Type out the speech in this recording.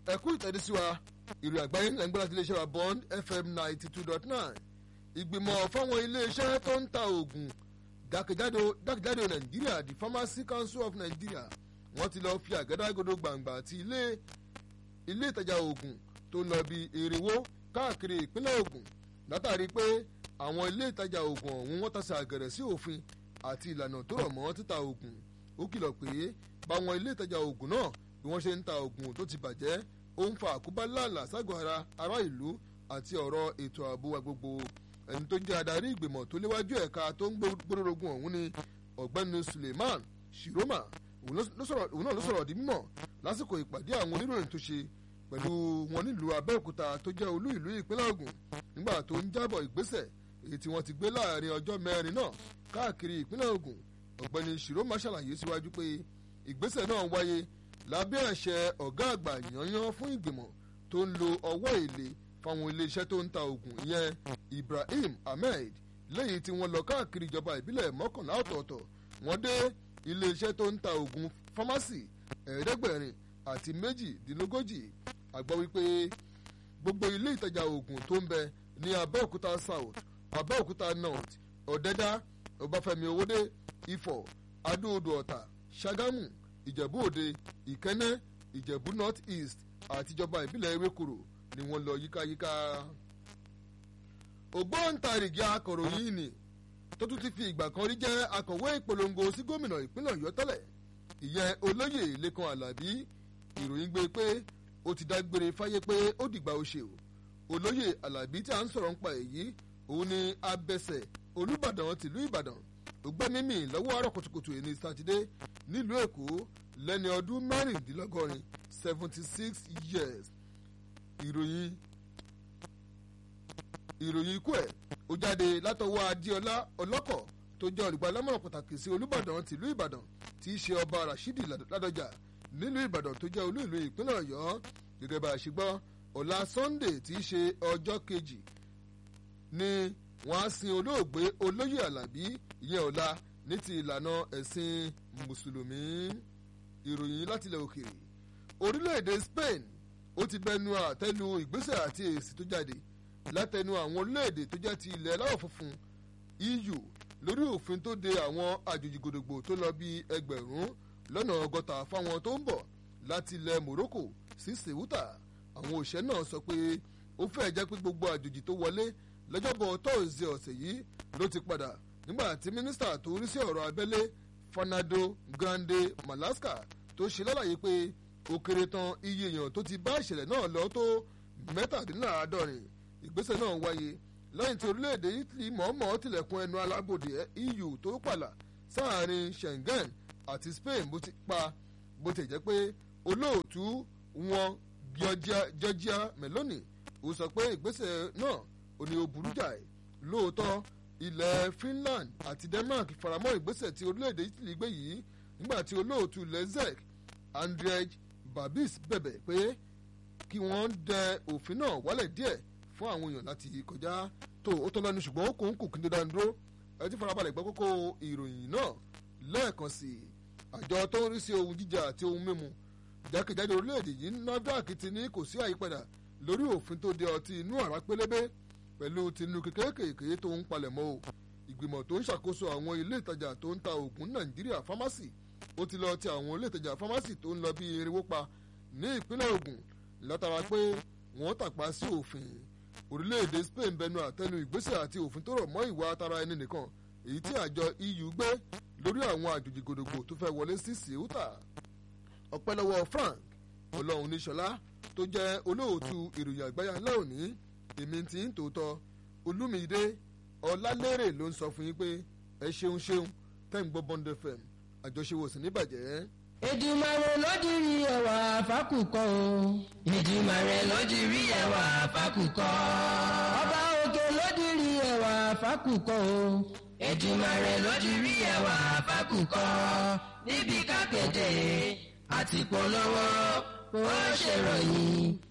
ẹ kú ìtẹ́dísí wa ìròyìn àgbáyé ẹ̀ ń gbọ́dọ̀ ti iléeṣẹ́ wa bond fm ninety two dot nine ìgbìmọ̀ fáwọn iléeṣẹ́ tó ń ta oògùn jákèjádò jákèjádò nàìjíríà the pharmacy council of nigeria wọ́n ti lọ́ọ́ fi àgádágodo gbàǹgbà àti ilé ilé ìtajà oògùn tó ń lọ bí èrèwó káàkiri ìpínlẹ̀ ogun látàrí pé àwọn ilé ìtajà oògùn ọ̀hún wọ́n tasẹ̀ àgẹ̀rẹ̀ sí òfin àti ìlànà tó rọ̀ mọ́ títa oògùn ó kìlọ̀ pé báwọn ilé ìtajà oògùn náà bí wọ́n ṣe ń ta oògùn tó ti bàjẹ́ ó ń fa àkóbá láàlà ságọ́ ara ará ìlú àti ọ̀rọ̀ ètò ààbò wa gbogbo ẹni tó jẹ́ adarí ìgbìmọ̀ tó léwájú ẹ̀ka tó ń gbódòrógún ọ̀hún ni ọ̀gbẹ́ni suleiman shiroma òun náà ló sọ̀rọ̀ di mímọ̀ lásìkò ìpàdé àwọn oníròyìn tó ṣe pẹ̀lú wọn nílùú abẹ́òkúta tó jẹ́ olú ìlú ìpínlẹ̀ ogun nígbà tó ń jábọ̀ ìgbésẹ̀ èyí tí wọ́n ti gbé láàrin ọjọ́ mẹ́rin náà káàkiri ìpínlẹ̀ ogun ọ̀gbẹ́ni shiroma ṣàlàyé síwájú pé ìgbésẹ̀ náà wáyé lábẹ́ àṣẹ ọ̀gá àgbà yanyan fún ìgbìmọ̀ tó ń lo ọwọ́ èlé fáwọn iléeṣẹ́ tó ń ta oògùn ìyẹn ibrahim ahmed lẹ́yìn tí wọ́n lọ káàkiri ìjọba ìbílẹ̀ mọ́kànlá ọ̀tọ̀ọ̀tọ̀ wọ́n dé iléeṣẹ́ tó ń ta oògùn fámásì ẹ̀ẹ́dẹ́gbẹ̀rin àti méjìdínlógójì àgbọ̀ wípé gbogbo ilé ìtajà oògùn tó ń bẹ ní abẹ́òkúta south abẹ́òkúta north ọ̀dẹ́dá ọbáfẹ́mi owódé ifọ̀ adó-odò ọ̀tà ṣàgámù ìjẹ̀bú òde ìkẹ́nẹ́ ìjẹ̀bú north east àtijọba ìbílẹ̀ ewékòrò ni wọ́n lọ yíkáyíká. ògbóǹtarìgì akọ̀ròyìn ni tó tún ti fi ìgbà kan rí jẹ́ akọ̀wé ìpolongo sí gómìnà ìpínlẹ̀ ọ̀yọ́ tẹ́lẹ̀ ìyẹn olóyè lẹ́kan alábí ìròyìn gbé pé ó ti dágbére fáyé pé ó dìgbà ó ṣe o olóyè alábí tí a ń sọ̀rọ̀ nípa èyí òun ni abẹsẹ̀ olùbàdàn tìlú ìbàdàn tó gbẹ́ mímì lọ́wọ́ àárọ̀ kùtùkùtù ẹni sátidé nílùú èkó lẹ́ni ọdún mẹ́rìndínlọ́gọ́rin seventy six years ìròyìn ìròyìn ikú ẹ̀ ó jáde látọwọ́ adéọlá ọlọ́kọ̀ tó jẹ́ olùgbàlámọ̀ràn pàtàkì sí olùbàdàn tìlú ìbàdàn tí í ṣe ọba rashidi ládọjà nílùú ìbàdàn tó jẹ́ olú ìlú ìpínlẹ̀ ọ̀yọ́ gẹ́gẹ́ bá a ṣe gbọ́ ọ̀la sunday tí í ṣe ọjọ́ kejì ni wọ́n á sin olóògbé olóyè alábí ìyẹn ọ̀la ní ti ìlànà ẹ̀sìn mùsùlùmí ìròyìn látilẹ̀ òkèèrè orílẹ̀-èdè spain ó ti bẹnu àtẹ́lu ìgbésẹ̀ àti èsì tó jáde látẹnu àwọn orílẹ̀-èdè tó jẹ́ ti ilẹ̀ aláwọ̀ funfun eu lórí òfin tó de àwọn àjòjì gòdògbò tó lọ bí ẹgbẹ̀rún lọ́nà ọgọ́ta fáwọn tó ń bọ̀ láti ilẹ̀ morocco sí ceuta àwọn òṣìṣẹ́ náà sọ pé ó fẹ́ jẹ́ pé gbogbo àjòjì tó wọlé lọ́jọ́bọ̀ tọ́ọ̀sì ọ̀sẹ̀ yìí ló ti padà nígbà tí mínísítà tó rí sí ọ̀rọ̀ abẹ́lé fernando grande malaska tó ṣe lálàyé pé ó kéré tán iye èèyàn tó ti bá ìṣẹ̀lẹ̀ náà lọ tó mẹ́tàdínláàádọ́rin ìgbésẹ̀ náà wáyé lẹ́yìn tí orílẹ̀-èdè italy mọ̀ọ́mọ̀ tilẹ̀kùn ẹnu alábòde eu tó pààlà sáàrin schengen àti spain bó ti pa bó ti jẹ́ pé olóòtú wọn georgia meloni ó sọ pé ìgbésẹ̀ náà ò ní ó burú jáì lóòótọ́ ilẹ̀ finland àti denmark faramọ́ ìgbésẹ̀ tí orílẹ̀-èdè italy gbé yìí nígbà tí olóòtú lezek andrej babis bẹ̀bẹ̀ pé kí wọ́n dẹ òfin náà wálẹ̀ díẹ̀ fún àwọn èèyàn láti kọjá tó ó tọ́ lẹ́nu ṣùgbọ́n ó kò ń kù kí n tó dáa dúró ẹ ti farabalẹ̀ gbọ́ kókó ìròyìn náà lẹ́ẹ̀kan sí i àjọ tó ń rí sí ohun jíjà àti ohun mímu jákèjádò orílẹ̀-èdè yìí nafdac ti ní kò sí àyípadà lórí òfin tó de ọtí inú àrá pélébé pẹ̀lú tinú kékeré tó ń palẹ̀ mọ́ o ìgbìmọ̀ tó ń ṣàkóso àwọn ilé ìtajà tó ń ta oògùn nàìjíríà fámásì ó ti lọ ti àwọn ilé ìtajà fámásì tó ń lọ bí irinwó pa ní ìpínlẹ̀ ogun látara pé wọ́n tàpá sí òfin orílẹ̀-èdè spain bẹnu àtẹnu ìgbésẹ̀ àti òfin tó rọ̀ mọ́ ìwà tara ẹni nìkan èyí tí àjọ eu gbé lórí àwọn àjòjì gòdògbò tó fẹ́ wọlé sí ceuta ọpẹ́ lọ́wọ́ frank ọlọ́run níṣọlá tó jẹ́ olóòtú ìròyìn àgbáyà ńlá òní èmi ti ń tòótọ́ olúmídé ọlálérè ló ń sọ fún yín pé ẹ ṣeun ṣeun tẹ́ ń gbọ́ bond fm àjọṣewò sí níbàjẹ́. Èdùmàrè ló dirí ẹwà fákùkọ o. Èdùmàrè ló dirí ẹwà fákùkọ. Ọba òkè ló dirí ẹwà fákùkọ o. Èdùmàrè ló dirí ẹwà fákùkọ. Níbi kákéde àti polówó ó ṣèròyìn